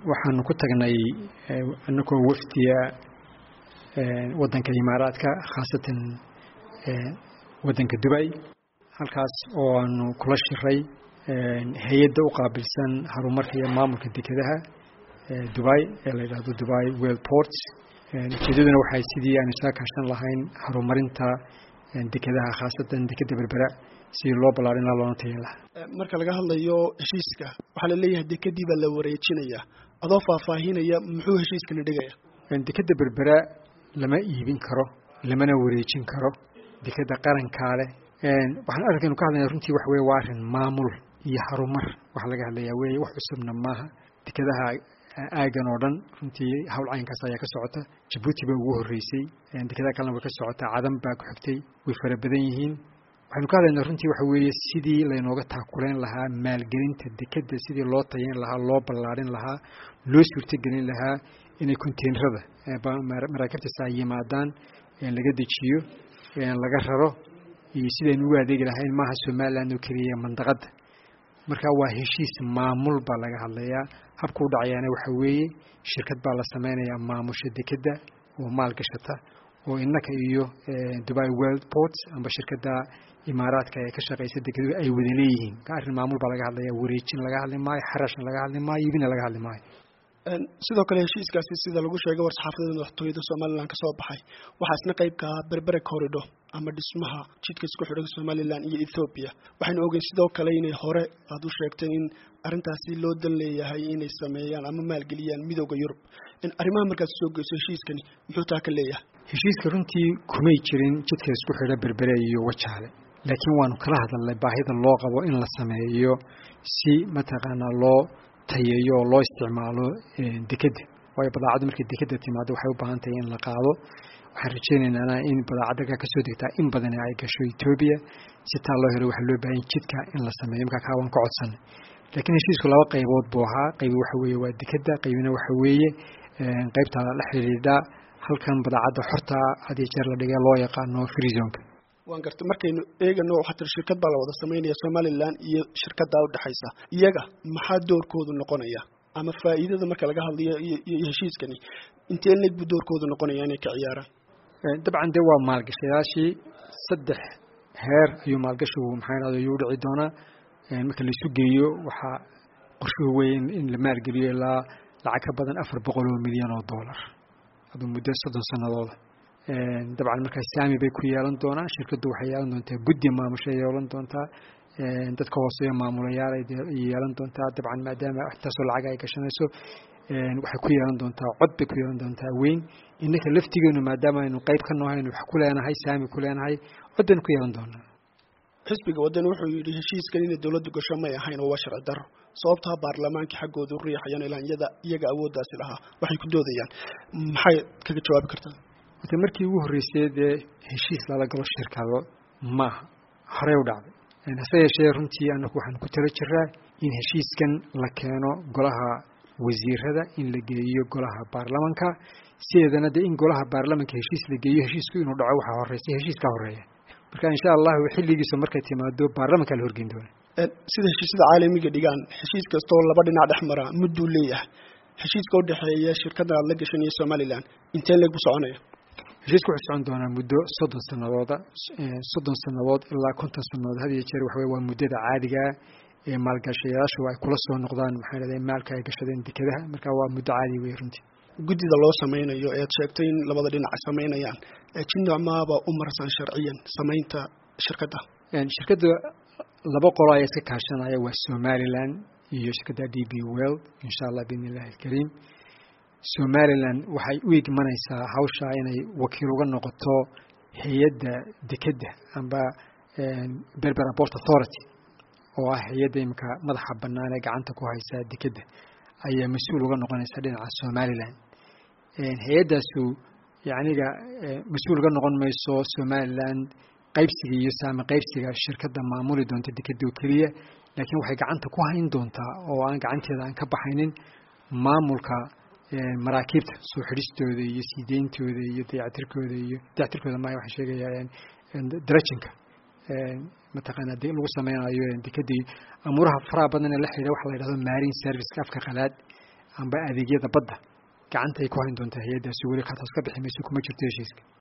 waxaanu ku tagnay anagoo wafdiya waddanka imaaraadka khaasatan waddanka dubay halkaas oo aanu kula shiray hay-adda u qaabilsan horumarka iyo maamulka dekedaha dubai ee la yidhaahdo dubai well ports ujeedaduna waxay sidii aanu isaga kaashan lahayn horumarinta dekedaha khaasatan dekeda berbera sidii loo ballaarin laha loona tayin lahaa marka laga hadlayo heshiiska waxaa la leeyahay dekedii baa la wareejinaya adoo faahfaahinaya muxuu heshiiskani dhigaya dekeda berbera lama iibin karo lamana wareejin karo dekeda qarankaa leh waxaan arrinkaynu ka hadlayna runtii waxa weye waa arrin maamul iyo harumar waxa laga hadlayaa weye wax cusubna maaha dekedaha aagan oo dhan runtii hawl caynkaas ayaa ka socota jabuuti baa ugu horreysay dekedaha kalena way ka socotaa cadan baa ku xigtay way fara badan yihiin waxaynu ka hadlaynaa runtii waxa weeye sidii laynooga taakuleyn lahaa maalgelinta dekeda sidii loo tayeyn lahaa loo ballaarin lahaa loo suurtogelin lahaa inay containerada maraakiibtaas ay yimaadaan laga dejiyo laga raro iyo sidaynu ugu adeegi lahayn maaha somaliland oo keliya mandaqadda marka waa heshiis maamul baa laga hadlayaa habka u dhacayaana waxa weeye shirkad baa la sameynayaa maamusha dekeda oo maalgashata oo innaka iyo dubai world ports amba shirkadda imaaraadka ee ka shaqeysa dekedu ay wada leeyihiin arrin maamul baa laga hadlaya wareejin laga hadli maayo xarashna laga hadli maayo iibina laga hadli maayo sidoo kale heshiiskaasi sida lagu sheegay war-saxaafadada madaxtooyada somalilan ka soo baxay waxaa isna qayb ka ahaa berbere corridor ama dhismaha jidka isku xidhan somalilan iyo ethoobiya waxaynu ogeyn sidoo kale inay hore aada u sheegtay in arrintaasi loo dan leeyahay inay sameeyaan ama maalgeliyaan midooda yurub arrimaha markaad soo geyso heshiiskani muxuu taa ka leeyahay heshiiska runtii kumay jirin jidka isku xidha berbere iyo wajaale laakiin waanu kala hadalnay baahida loo qabo in la sameeyo si mataqaanaa loo tayeeyo oo loo isticmaalo dekeda waayo badaacaddu markay dekeda timaado waxay u baahan tahay in la qaado waxaan rajaynaynaa in badaacadda kasoo degtaa in badan ay gasho etoobiya si taa loo helo waxaa loo baahan jidka in la sameeyo markaa kaa waan ka codsanay laakiin heshiisku laba qaybood buu ahaa qaybi waxa weeye waa dekeda qaybina waxa weeye qaybta la xidhiidha halkan badaacadda xorta had iyo jeer la dhigay loo yaqaano freezonka waan gartay markaynu eegano waxaa tiri shirkad baa la wada sameynaya somalilan iyo shirkaddaa udhexaysa iyaga maxaa doorkoodu noqonaya ama faa'iidada marka laga hadlayo iyo heshiiskani intee leeg buu doorkoodu noqonaya inay ka ciyaaraan dabcan dee waa maalgashayaashii saddex heer ayuu maalgashigu maxaa dhahda ayuu udhici doonaa marka laisu geeyo waxaa qorshuhu weeye in la maalgeliyo ilaa lacag ka badan afar boqol oo milyan oo dollar aduu muddo soddon sanadooda dabcan markaa saami bay ku yeelan doonaan shirkaddu waxay yeelan doontaa guddi maamushay yeelan doontaa dadka hooseeyo maamulayaal ay yeelan doontaa dabcan maadaama intaasoo lacag ay gashanayso waxay ku yeelan doontaa cod bay ku yeelan doontaa weyn innaka laftigeenu maadaama aynu qayb ka nohayn wax ku leenahay saami ku leenahay cod baynu ku yeelan doonaa xisbiga waddan wuxuu yidhi heshiiskan inay dowladdu gasho may ahayn oo waa sharci darro sababtaa baarlamaankii xaggooda u riixayaan ilaa iyada iyaga awooddaasi lahaa waxay ku doodayaan maxay kaga jawaabi kartaa ota markii ugu horreysay dee heshiis lala galo shirkado maaha horey u dhacday hase yeeshee runtii anagu waxaan ku tala jiraa in heshiiskan la keeno golaha wasiirada in la geeyo golaha baarlamanka sideedana dee in golaha baarlamanka heshiis la geeyo heshiisku inuu dhaco waxaa horeysay heshiis ka horeeya marka insha allahu xilligiisa markay timaado baarlamanka la horgeyn doona sida heshiisyada caalamiga dhigaan heshiis kastoo laba dhinac dhex mara mudduu leeyahay heshiiska udhexeeya shirkaddan aad la gashan iyo somalilan intee leeg buu soconaya heshiisku wuxuu socon doonaa muddo soddon sanadooda soddon sanadood ilaa konton sanadood had iyo jeer waxawey waa muddada caadigaa ee maalgashayaashu ay kula soo noqdaan maxaa dhahday maalka ay gashadeen dekedaha marka waa muddo caadi wey runtii guddida loo sameynayo ead sheegtay in labada dhinac ay sameynayaan jinocmaaba u marsan sharciyan samaynta shirkadda shirkadda laba qolo ayaa iska kaashanaya waa somalilan iyo shirkadda d b well insha allah biidn illahi alkariim somalilan waxay u igmanaysaa hawsha inay wakiil uga noqoto hay-adda dekedda amba berber port authority oo ah hay-adda imika madaxa bannaan ee gacanta ku haysa dekedda ayaa mas-uul uga noqonaysa dhinaca somalilan hay-addaasu yacniga mas-uul uga noqon mayso somalilan qaybsiga iyo saami qaybsiga shirkadda maamuli doonta dekedda oo keliya laakiin waxay gacanta ku hayn doontaa oo aan gacanteeda aan ka baxaynin maamulka maraakiibta soo xidhistooda iyo sii deyntooda iyo dayactirkooda iyo dayactirkooda maya waxaan sheegayaa darajinka mataqaana de lagu sameynayo dekedii amuuraha faraha badan ee la xidhiidha waxa la yidhahdo marine serviceka afka qalaad amba adeegyada badda gacanta ay ku hayn doontaa hay-addaasi weli khataas ka bixi mayso kuma jirto heshiiska